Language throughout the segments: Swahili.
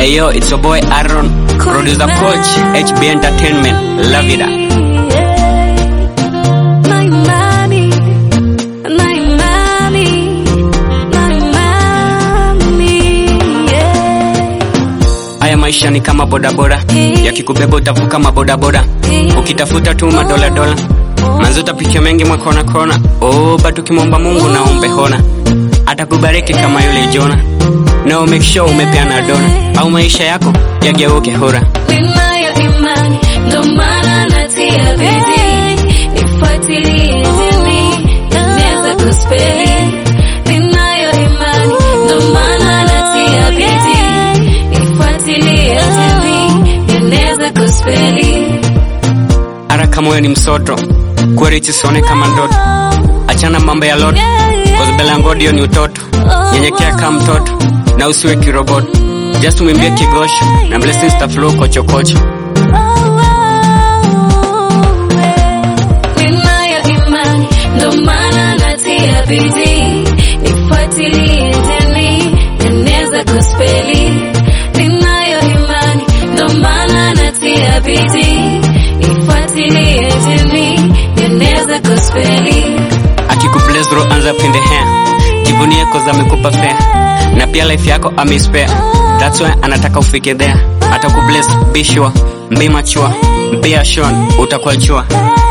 Hey yo, it's your boy Aaron, producer coach, HB Entertainment, love it. Na imani, na imani, na imani, yeah. Haya maisha ni kama bodaboda, yakikubeba utavuka mabodaboda, ukitafuta tu madola dola, manzi utapitia mengi mwakona kona. Oh, but ukimwomba Mungu na umbe hona, atakubariki kama yule Jona. No, make sure umepeana dona, au maisha yako yageuke hora. Ninayo imani, ndo maana natia bidii. Nifuatilie dini, naweza kuspeli. Ninayo imani, ndo maana natia bidii. Nifuatilie dini, naweza kuspeli. Haraka moyo ni msoto, kweli chisone kama ndoto. Achana mambo ya loto, cause belangodio ni utoto. Nyenyekea kama mtoto na usiwe kiroboto. Just umwimbie kigosho na blessings ta flow kochokocho. Ninayo imani, ndo maana natia bidii. Nifuatilie dini, naweza kuspeli. Ninayo imani, ndo maana natia bidii. Nifuatilie dini, naweza kuspeli. Akikubless bro, anza pinde hair. Jivunie cause amekupa fair. Na pia life yako ameispare. That's why anataka ufike there. Atakubless, be sure, be mature, be assured, utakuwa jua.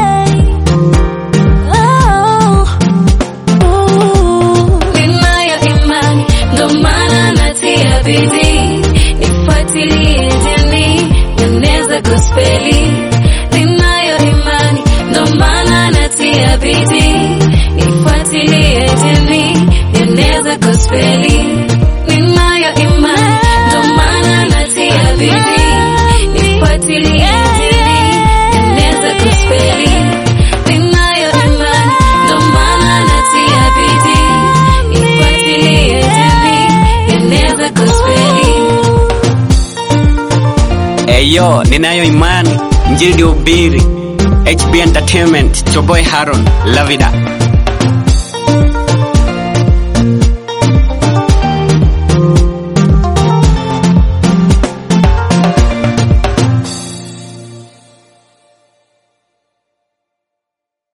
Ninayo imani, ndo maana natia bidii. Nifuatilie dini, naweza kuspeli. Ninayo imani, ndo maana natia bidii. Nifuatilie dini, naweza kuspeli. Ninayo imani, ndo maana natia bidii. Nifuatilie dini, naweza kuspeli. Ninayo imani, ndo maana natia bidii. Nifuatilie dini, naweza kuspeli. Eyo, ninayo imani, mjidi ubiri. HB Entertainment, your boy Haron, love it up.